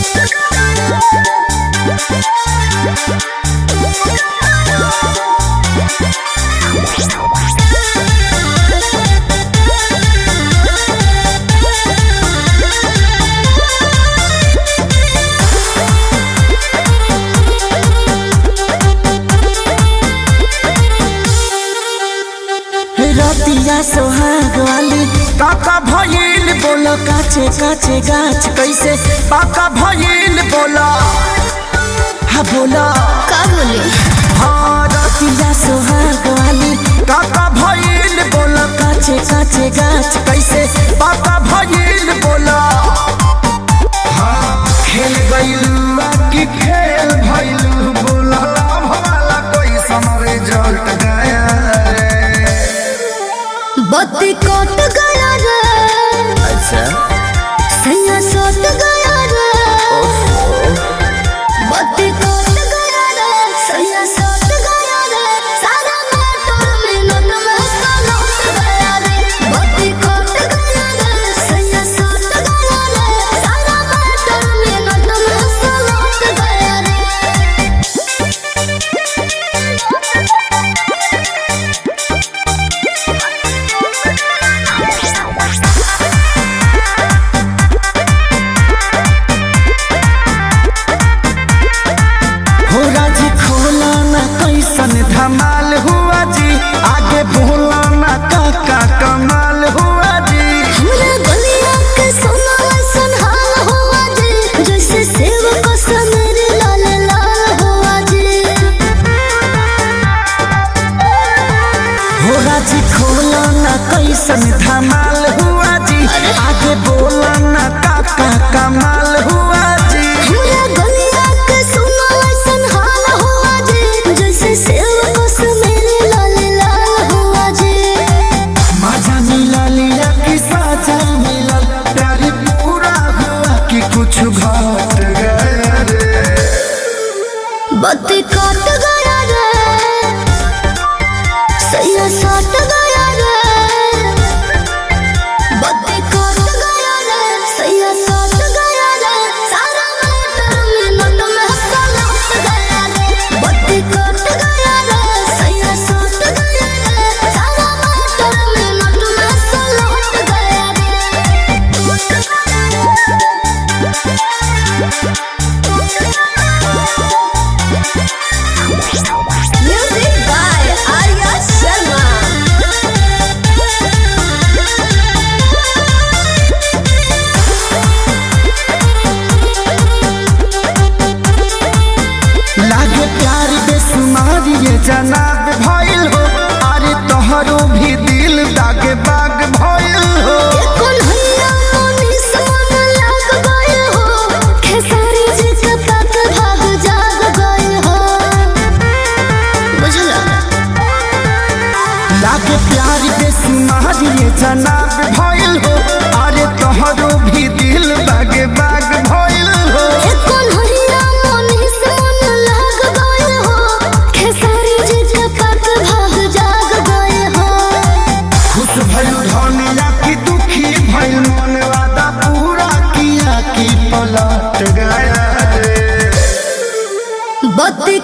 रतिया सोहाग वाली काका भइल बोलो काचे काचे गाछ कैसे काका भइल बोला हा बोलो का बोले हाँ रतिया सोहाग वाली काका भइल बोला काचे काचे गाछ कैसे काका भइल बोला हाँ खेल गइलू की खेल भइलू बोला लाभ वाला कोई समरे जल्ट गया रे बत्ती कट गया रे अच्छा सैया सट गया रे बत्ती कट गया रे सैया सट गया रे सारा मोटर मिनट में सलट गया रे बत्ती कट गया रे सैया सट गया रे सारा मोटर मिनट में सलट गया रे हो राजी खोला ना कैसन धमाल हुआ जी आगे बोला ना काका कमाल हुआ जी हमरा गलिया के सोना ऐसन हाल हुआ जे जैसे सेव को सनर लाल लाल हुआ जे हो राजी खोला ना कैसन धमाल हुआ जी आगे बोला ना काका कमाल हुआ जी हमरा गलिया के सोना ऐसन हाल हुआ जे जैसे सेव को सनर लाल लाल हुआ जे मजा मिला लिया कि साजा मिला प्यारी पूरा हुआ कि कुछ घट गया रे बत्ती कट गया रे सैया सट गया रे बत्ती कट गया रे सैया सट गया रे सारा मोटर मिनट में सलट गया रे बत्ती कट गया रे सैया सट गया रे सारा मोटर मिनट में सलट गया रे म्यूजिक बाय आर्या शर्मा लागे प्यार बेसुमार ये जनाब भइल हो अरे तोहरो भी दिल दागे बाग भइल हो कौन हैया मोनी सोन लाग गए हो खेसारी जी के तक भाग जाग गए हो बुझला लागे प्यार बेसुमार ये जनाब भइल हो अरे तोहरो भी दिल बागे बाग भइल हो कौन हैया मोनी सोन लाग गए हो खेसारी जी के तक भाग जाग गए हो खुश भइल धनिया की दुखी भइल मन वादा पूरा किया की पलट गया रे बत्ती